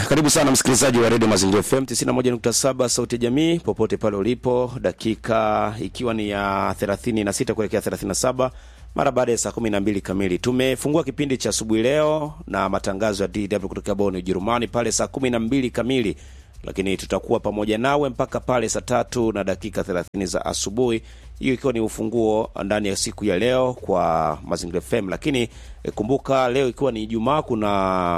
karibu sana msikilizaji wa redio Mazingira FM 91.7 sauti ya jamii, popote pale ulipo, dakika ikiwa ni ya 36 kuelekea 37 mara baada ya saa 12 kamili. Tumefungua kipindi cha asubuhi leo na matangazo ya DW kutoka Bonn, Ujerumani pale saa 12 kamili, lakini tutakuwa pamoja nawe mpaka pale saa tatu na dakika 30 za asubuhi, hiyo ikiwa ni ufunguo ndani ya siku ya leo kwa Mazingira FM. Lakini eh, kumbuka leo ikiwa ni Ijumaa, kuna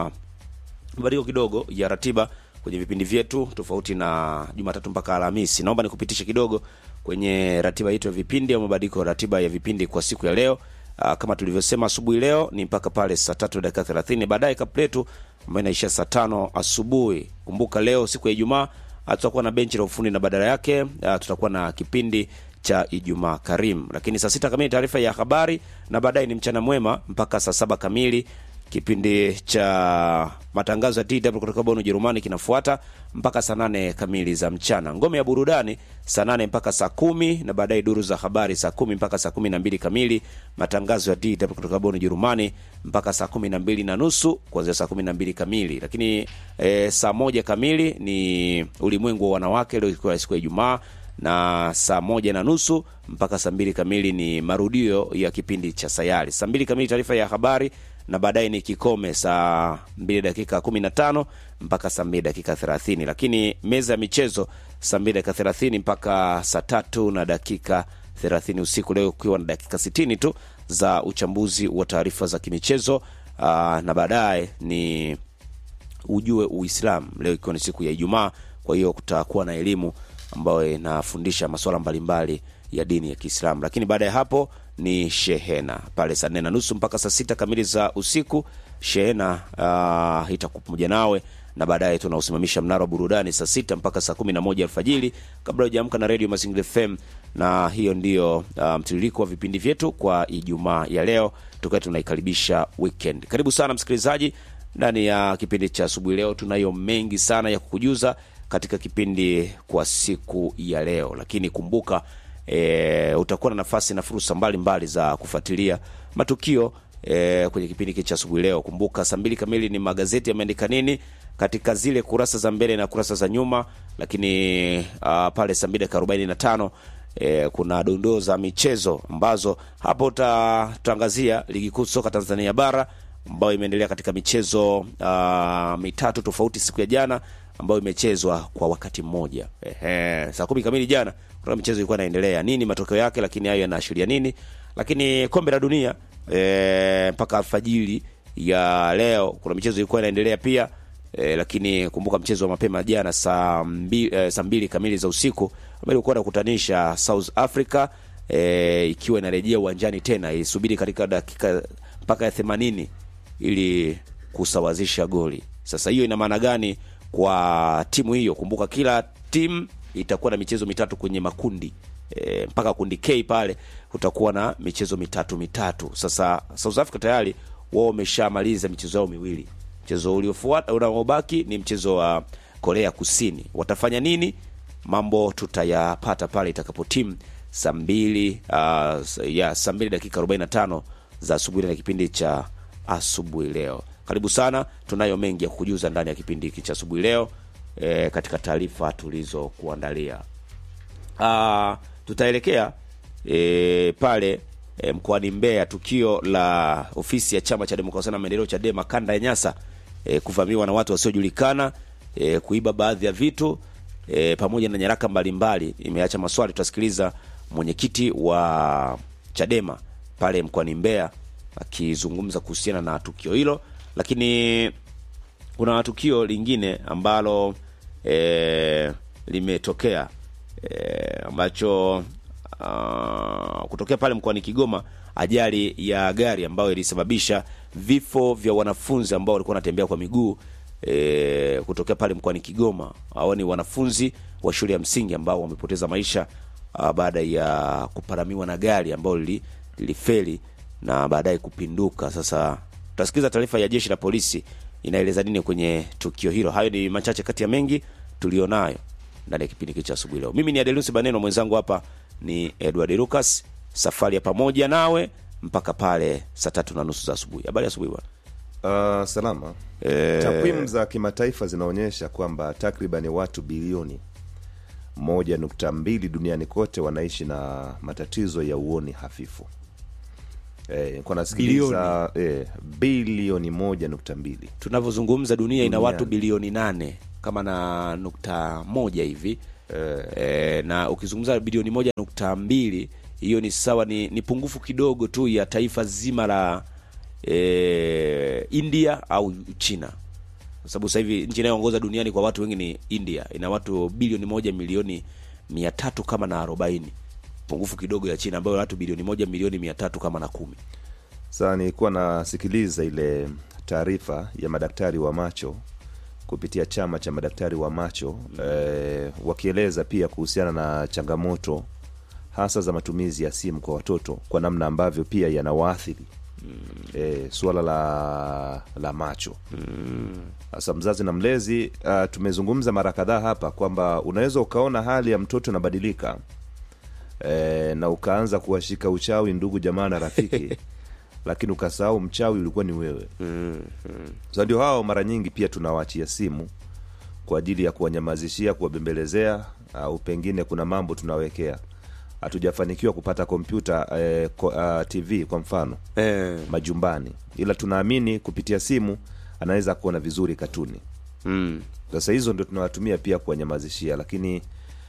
mabadiliko kidogo ya ratiba kwenye vipindi vyetu tofauti na Jumatatu mpaka Alhamisi. Naomba nikupitishe kidogo kwenye ratiba yetu ya vipindi au mabadiliko ya ratiba ya vipindi kwa siku ya leo. Aa, kama tulivyosema asubuhi leo ni mpaka pale saa tatu dakika thelathini baadaye kapletu ambayo inaishia saa tano asubuhi. Kumbuka leo siku ya Ijumaa ah, tutakuwa na benchi la ufundi na badala yake ah, tutakuwa na kipindi cha Ijumaa Karim, lakini saa sita kamili taarifa ya habari na baadaye ni mchana mwema mpaka saa saba kamili kipindi cha matangazo ya DW kutoka Bonn Ujerumani kinafuata mpaka saa nane kamili za mchana. Ngome ya burudani saa nane mpaka saa kumi na baadaye duru za habari saa kumi mpaka saa kumi na mbili kamili. Matangazo ya DW kutoka Bonn Ujerumani mpaka saa kumi na mbili na nusu kuanzia saa kumi na mbili kamili. Lakini e, saa moja kamili ni ulimwengu wa wanawake, leo ikiwa siku ya Ijumaa na saa moja na nusu mpaka saa mbili kamili ni marudio ya kipindi cha sayari. Saa mbili kamili taarifa ya habari na baadaye ni kikome saa mbili dakika kumi na tano mpaka saa mbili dakika thelathini lakini meza ya michezo saa mbili dakika thelathini mpaka saa tatu na dakika thelathini usiku leo ukiwa na dakika sitini tu za uchambuzi wa taarifa za kimichezo aa, na baadaye ni ujue Uislamu leo ikiwa ni siku ya Ijumaa. Kwa hiyo kutakuwa na elimu ambayo inafundisha masuala mbalimbali ya dini ya Kiislamu, lakini baada ya hapo ni shehena pale saa nne na nusu mpaka saa sita kamili za usiku. Shehena uh, itakuwa pamoja nawe na baadaye tunausimamisha mnara wa burudani saa sita mpaka saa kumi na moja alfajiri kabla hujaamka na redio Mazingira FM, na hiyo ndiyo uh, mtiririko wa vipindi vyetu kwa Ijumaa ya leo, tukiwa tunaikaribisha weekend. Karibu sana msikilizaji ndani ya kipindi cha asubuhi leo. Tunayo mengi sana ya kukujuza katika kipindi kwa siku ya leo, lakini kumbuka e, utakuwa na nafasi na fursa mbalimbali za kufuatilia matukio e, kwenye kipindi hiki cha asubuhi leo. Kumbuka saa mbili kamili ni magazeti yameandika nini katika zile kurasa za mbele na kurasa za nyuma, lakini uh, pale saa mbili dakika arobaini na tano e, kuna dondoo za michezo ambazo hapo tutaangazia ligi kuu soka Tanzania bara ambayo imeendelea katika michezo uh, mitatu tofauti siku ya jana ambayo imechezwa kwa wakati mmoja. Ehe, saa kumi kamili jana kuna michezo ilikuwa inaendelea, nini matokeo yake, lakini hayo yanaashiria nini? Lakini kombe la dunia e, mpaka alfajiri ya leo kuna michezo ilikuwa inaendelea pia e, lakini kumbuka mchezo wa mapema jana saa mbili, e, saa mbili kamili za usiku ambao ilikuwa inakutanisha South Africa e, ikiwa inarejea uwanjani tena isubiri katika dakika mpaka ya themanini ili kusawazisha goli. Sasa hiyo ina maana gani kwa timu hiyo? Kumbuka kila timu itakuwa na michezo mitatu kwenye makundi e, mpaka kundi K pale utakuwa na michezo mitatu mitatu. Sasa South Africa tayari wao wameshamaliza michezo yao miwili. Mchezo uliofuata unaobaki ni mchezo wa Korea Kusini. Watafanya nini? Mambo tutayapata pale itakapo timu saa mbili uh, ya saa mbili dakika 45 za asubuhi na kipindi cha asubuhi leo. Karibu sana, tunayo mengi ya kukujuza ndani ya kipindi hiki cha asubuhi leo e, katika taarifa tulizokuandalia. Ah, tutaelekea e, pale e, mkoani Mbeya, tukio la ofisi ya chama cha demokrasia na maendeleo Chadema kanda ya Nyasa e, kuvamiwa na watu wasiojulikana e, kuiba baadhi ya vitu e, pamoja na nyaraka mbalimbali imeacha maswali. Tutasikiliza mwenyekiti wa Chadema pale mkoani Mbeya akizungumza kuhusiana na tukio hilo, lakini kuna tukio lingine ambalo e, limetokea e, ambacho uh, kutokea pale mkoani Kigoma, ajali ya gari ambayo ilisababisha vifo vya wanafunzi ambao walikuwa wanatembea kwa miguu e, kutokea pale mkoani Kigoma. Hao ni wanafunzi wa shule ya msingi ambao wamepoteza maisha uh, baada ya kuparamiwa na gari ambalo lilifeli na baadaye kupinduka. Sasa tutasikiza taarifa ya jeshi la polisi inaeleza nini kwenye tukio hilo. Hayo ni machache kati ya mengi tulionayo ndani ya kipindi cha asubuhi leo. Mimi ni Adelusi Baneno, mwenzangu hapa ni Edward Lucas. Safari ya pamoja nawe mpaka pale saa tatu na nusu za asubuhi. Habari ya asubuhi bwana. Uh, salama. Eh, Takwimu za kimataifa zinaonyesha kwamba takriban watu bilioni moja nukta mbili duniani kote wanaishi na matatizo ya uoni hafifu. Eh, kwa nasikiliza eh, bilioni moja nukta mbili tunavyozungumza dunia ina Duniani. watu bilioni nane kama na nukta moja hivi e, na ukizungumza bilioni moja nukta mbili hiyo ni sawa ni, ni pungufu kidogo tu ya taifa zima la e, India au China kwa sababu sasa hivi nchi inayoongoza duniani kwa watu wengi ni India, ina watu bilioni moja milioni mia tatu kama na arobaini pungufu kidogo ya China ambayo watu bilioni moja milioni mia tatu kama na kumi. Sasa nilikuwa nasikiliza ile taarifa ya madaktari wa macho kupitia chama cha madaktari wa macho eh, wakieleza pia kuhusiana na changamoto hasa za matumizi ya simu kwa watoto kwa namna ambavyo pia yanawaathiri eh, suala la la macho sasa mzazi na mlezi uh, tumezungumza mara kadhaa hapa kwamba unaweza ukaona hali ya mtoto inabadilika e, na ukaanza kuwashika uchawi ndugu jamaa na rafiki lakini ukasahau mchawi ulikuwa ni wewe mm, mm. so ndio hao mara nyingi pia tunawaachia simu kwa ajili ya kuwanyamazishia kuwabembelezea au pengine kuna mambo tunawekea hatujafanikiwa kupata kompyuta eh, ko, uh, tv kwa mfano Eh, majumbani ila tunaamini kupitia simu anaweza kuona vizuri katuni mm. sasa hizo ndio tunawatumia pia kuwanyamazishia lakini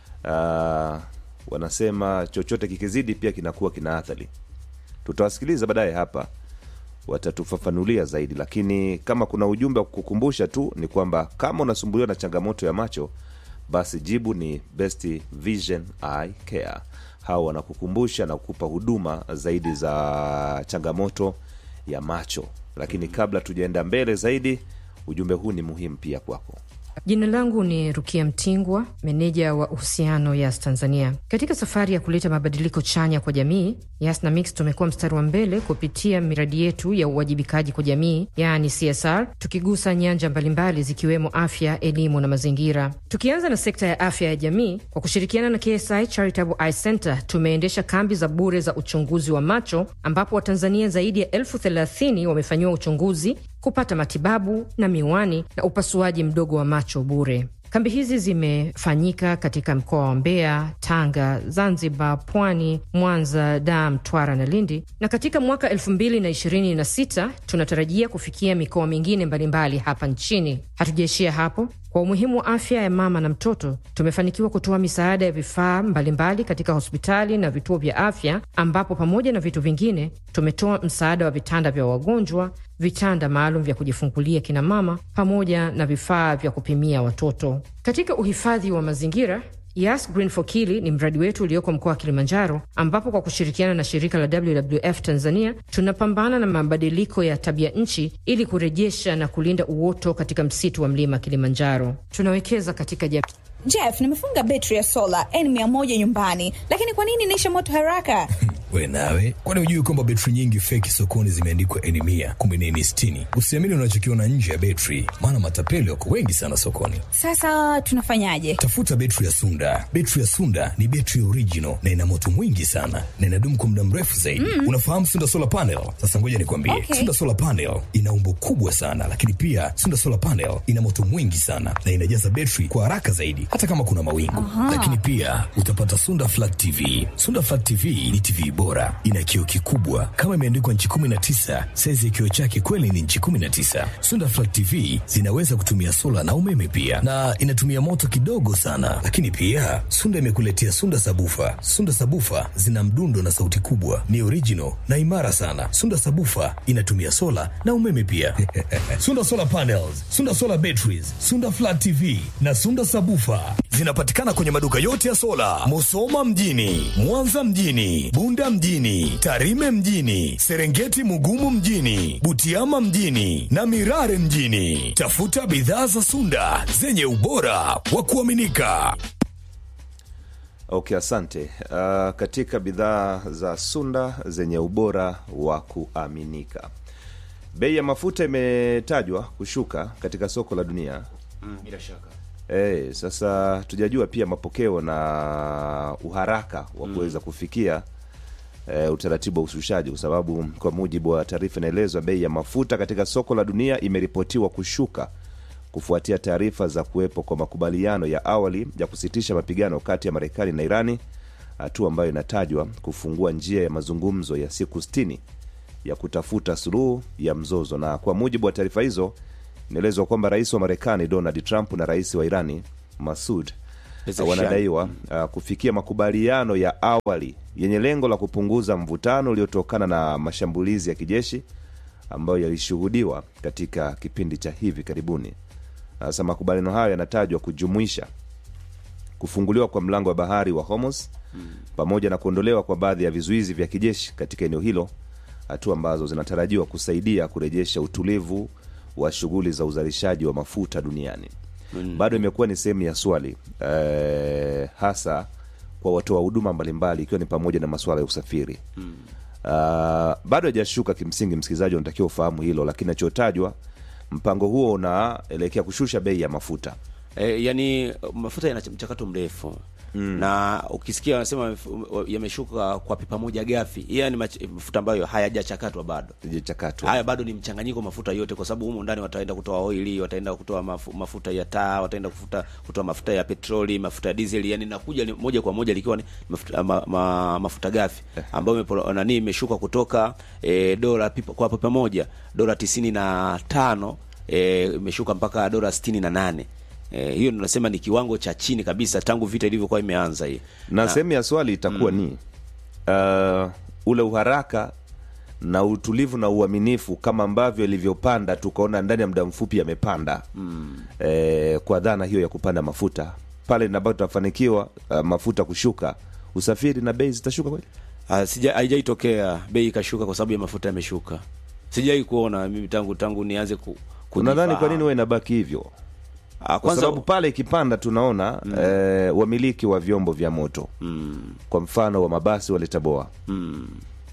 uh, wanasema chochote kikizidi pia kinakuwa kina athari tutawasikiliza baadaye hapa watatufafanulia zaidi lakini kama kuna ujumbe wa kukumbusha tu ni kwamba kama unasumbuliwa na changamoto ya macho basi jibu ni best vision eye care hao wanakukumbusha na kukupa huduma zaidi za changamoto ya macho lakini kabla tujaenda mbele zaidi ujumbe huu ni muhimu pia kwako Jina langu ni Rukia Mtingwa, meneja wa uhusiano Yas Tanzania. Katika safari ya kuleta mabadiliko chanya kwa jamii, Yas na Mix tumekuwa mstari wa mbele kupitia miradi yetu ya uwajibikaji kwa jamii, yaani CSR, tukigusa nyanja mbalimbali zikiwemo afya, elimu na mazingira. Tukianza na sekta ya afya ya jamii, kwa kushirikiana na KSI Charitable Eye Center tumeendesha kambi za bure za uchunguzi wa macho, ambapo Watanzania zaidi ya elfu thelathini wamefanyiwa uchunguzi kupata matibabu na miwani na upasuaji mdogo wa macho bure. Kambi hizi zimefanyika katika mkoa wa Mbeya, Tanga, Zanzibar, Pwani, Mwanza, Dar, Mtwara na Lindi, na katika mwaka 2026 tunatarajia kufikia mikoa mingine mbalimbali hapa nchini. Hatujaishia hapo. Kwa umuhimu wa afya ya mama na mtoto, tumefanikiwa kutoa misaada ya vifaa mbalimbali katika hospitali na vituo vya afya, ambapo pamoja na vitu vingine tumetoa msaada wa vitanda vya wagonjwa, vitanda maalum vya kujifungulia kina mama, pamoja na vifaa vya kupimia watoto. Katika uhifadhi wa mazingira Yas Green for Kili ni mradi wetu ulioko mkoa wa Kilimanjaro, ambapo kwa kushirikiana na shirika la WWF Tanzania tunapambana na mabadiliko ya tabia nchi ili kurejesha na kulinda uoto katika msitu wa mlima Kilimanjaro. Tunawekeza katika jamii Jeff, nimefunga betri ya sola N100 nyumbani, lakini kwa nini inaisha moto haraka? We nawe, kwani hujui kwamba betri nyingi feki sokoni zimeandikwa N mia kumbe ni N sitini? Usiamini unachokiona nje ya betri, maana matapeli wako wengi sana sokoni. Sasa tunafanyaje? Tafuta betri ya Sunda. Betri ya Sunda ni betri original na ina moto mwingi sana na inadumu kwa muda mrefu zaidi. Mm. Unafahamu Sunda solar panel? Sasa ngoja nikwambie, Okay. Sunda solar panel ina umbo kubwa sana, lakini pia Sunda solar panel ina moto mwingi sana na inajaza betri kwa haraka zaidi, hata kama kuna mawingu. Lakini pia utapata Sunda flat TV. Sunda flat TV ni TV bora, ina kioo kikubwa kama imeandikwa nchi 19. Saizi ya kioo chake kweli ni nchi 19. Sunda flat TV zinaweza kutumia sola na umeme pia, na inatumia moto kidogo sana. Lakini pia Sunda imekuletea Sunda sabufa. Sunda sabufa zina mdundo na sauti kubwa, ni original na imara sana. Sunda sabufa inatumia sola na umeme pia. Sunda solar panels, Sunda solar batteries, Sunda flat TV na Sunda sabufa zinapatikana kwenye maduka yote ya sola, Musoma mjini, Mwanza mjini, Bunda mjini, Tarime mjini, Serengeti Mugumu mjini, Butiama mjini na Mirare mjini. Tafuta bidhaa za Sunda zenye ubora wa kuaminika. okay asante uh, katika bidhaa za sunda zenye ubora wa kuaminika bei ya mafuta imetajwa kushuka katika soko la dunia Mm, bila shaka e, sasa tujajua pia mapokeo na uharaka wa kuweza kufikia e, utaratibu wa ushushaji, kwa sababu kwa mujibu wa taarifa inaelezwa bei ya mafuta katika soko la dunia imeripotiwa kushuka kufuatia taarifa za kuwepo kwa makubaliano ya awali ya kusitisha mapigano kati ya Marekani na Irani, hatua ambayo inatajwa kufungua njia ya mazungumzo ya siku 60 ya kutafuta suluhu ya mzozo. Na kwa mujibu wa taarifa hizo, inaelezwa kwamba rais wa Marekani Donald Trump na rais wa Irani Masud Pezeshkian. wanadaiwa uh, kufikia makubaliano ya awali yenye lengo la kupunguza mvutano uliotokana na mashambulizi ya kijeshi ambayo yalishuhudiwa katika kipindi cha hivi karibuni. Sasa makubaliano hayo yanatajwa kujumuisha kufunguliwa kwa mlango wa bahari wa Hormuz pamoja na kuondolewa kwa baadhi ya vizuizi vya kijeshi katika eneo hilo, hatua ambazo zinatarajiwa kusaidia kurejesha utulivu wa shughuli za uzalishaji wa mafuta duniani. Bado imekuwa ni sehemu ya swali eh, hasa kwa watoa huduma mbalimbali, ikiwa ni pamoja na masuala ya usafiri Uh, bado hajashuka kimsingi, msikilizaji unatakiwa ufahamu hilo, lakini nachotajwa mpango huo unaelekea kushusha bei ya mafuta. E, yani mafuta yana mchakato mrefu na ukisikia wanasema mf- yameshuka kwa pipa moja gafi, yani mach- mafuta ambayo hayajachakatwa bado. Ijachakatwa. Haya bado ni mchanganyiko wa mafuta yote, kwa sababu humu ndani wataenda kutoa oili, wataenda kutoa mafu, mafuta ya taa, wataenda kufuta, kutoa mafuta ya petroli, mafuta ya diesel, yani nakuja ni moja kwa moja likiwa ni mafuta, ma, ma, mafuta gafi ambayo imepo- nani imeshuka kutoka e, dola pipa, kwa pipa moja dola tisini na tano e, imeshuka mpaka dola sitini na nane. E, hiyo tunasema ni kiwango cha chini kabisa tangu vita ilivyokuwa imeanza hii. na sehemu ya swali itakuwa ni uh, ule uharaka na utulivu na uaminifu kama ambavyo ilivyopanda tukaona ndani ya muda mfupi yamepanda mm. eh, kwa dhana hiyo ya kupanda mafuta pale ambapo tutafanikiwa uh, mafuta kushuka usafiri na bei zitashuka kweli Ah, sija haijaitokea bei ikashuka kwa sababu ya mafuta yameshuka. Sijai kuona mimi tangu tangu nianze ku unadhani kwa kujifahamu. nini huwa inabaki hivyo Ah, kwa kwanza sababu pale ikipanda tunaona mm. eh, wamiliki wa vyombo vya moto mm, kwa mfano wa mabasi walitaboa mm,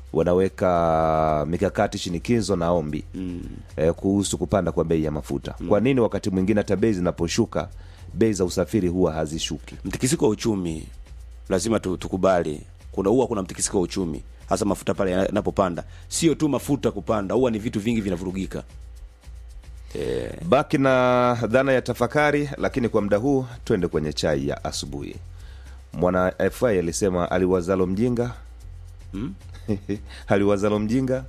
wanaweka mikakati shinikizo na ombi mm. eh, kuhusu kupanda kwa bei ya mafuta kwa nini wakati mwingine hata bei zinaposhuka bei za usafiri huwa hazishuki Mtikisiko wa uchumi lazima tu, tukubali. Kuna huwa kuna mtikisiko wa uchumi hasa mafuta pale yanapopanda. Sio tu mafuta kupanda, huwa ni vitu vingi vinavurugika. Eh, baki na dhana ya tafakari lakini kwa muda huu twende kwenye chai ya asubuhi mwana fi alisema aliwazalo mjinga Hmm? aliwazalo mjinga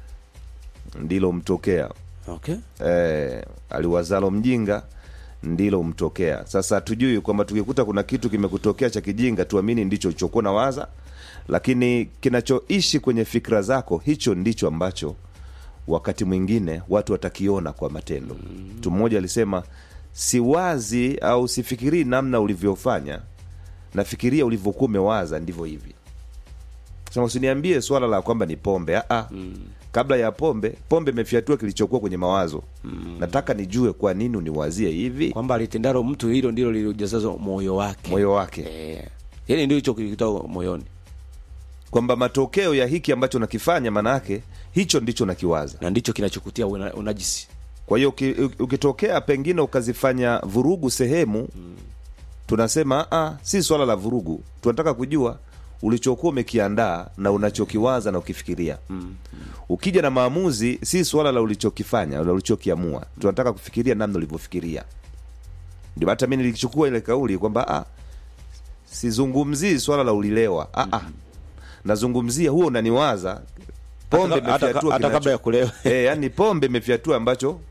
ndilo mtokea okay. eh, aliwazalo mjinga ndilo mtokea sasa hatujui kwamba tukikuta kuna kitu kimekutokea cha kijinga tuamini ndicho ulichokuwa na waza lakini kinachoishi kwenye fikra zako hicho ndicho ambacho wakati mwingine watu watakiona kwa matendo mtu mmoja alisema siwazi au sifikirii namna ulivyofanya nafikiria ulivyokuwa umewaza ndivyo hivi sema usiniambie swala la kwamba ni pombe Aa, kabla ya pombe pombe imefyatua kilichokuwa kwenye mawazo nataka nijue kwa nini uniwazie hivi Kwamba alitendalo mtu hilo ndilo lilijazazo moyo wake. moyo wake Eh. Yaani ndio hicho kilitoka moyoni. kwamba matokeo ya hiki ambacho nakifanya maanaake hicho ndicho nakiwaza Na ndicho kinachokutia una- unajisi. kwa hiyo uki- ukitokea pengine ukazifanya vurugu sehemu tunasema "Ah, si swala la vurugu tunataka kujua ulichokuwa umekiandaa na unachokiwaza na ukifikiria ukija na maamuzi si swala la ulichokifanya la ulichokiamua tunataka kufikiria namna ulivyofikiria ndio hata mi nilichukua ile kauli kwamba ah, sizungumzii swala la ulilewa ah, ah. nazungumzia huo unaniwaza pombe Hata- hata- imefyatua hata kinacho- kabla ya kulewa. Eh, yani pombe imefyatua ambacho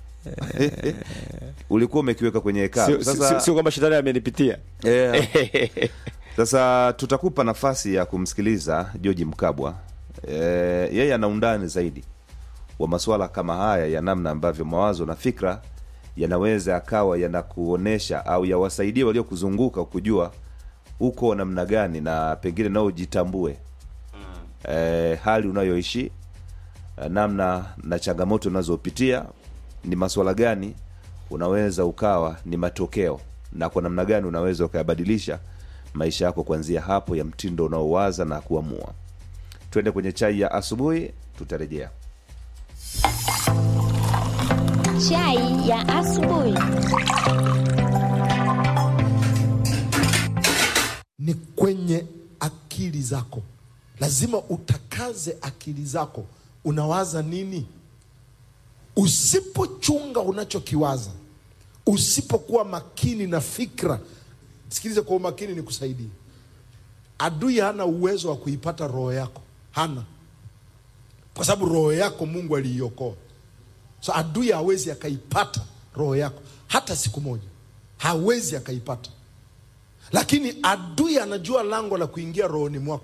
ulikuwa umekiweka kwenye hekalu Sio sasa sio- sio kwamba shetani amenipitia. Eh, sasa tutakupa nafasi ya kumsikiliza George Mkabwa. E, yeye ana undani zaidi wa masuala kama haya ya namna ambavyo mawazo na fikra yanaweza akawa yanakuonesha au yawasaidie waliokuzunguka kujua uko namna gani na pengine nao jitambue e, hali unayoishi eh, namna na changamoto unazopitia ni maswala gani unaweza ukawa ni matokeo na kwa namna gani unaweza ukayabadilisha maisha yako kuanzia hapo ya mtindo unaowaza na kuamua twende kwenye chai ya asubuhi tutarejea Chai ya asubuhi. ni kwenye akili zako lazima utakaze akili zako unawaza nini usipochunga unachokiwaza usipokuwa makini na fikra sikiliza kwa umakini ni kusaidia adui hana uwezo wa kuipata roho yako hana kwa sababu roho yako mungu aliiokoa so adui hawezi akaipata roho yako hata siku moja hawezi akaipata lakini adui anajua lango la kuingia rohoni mwako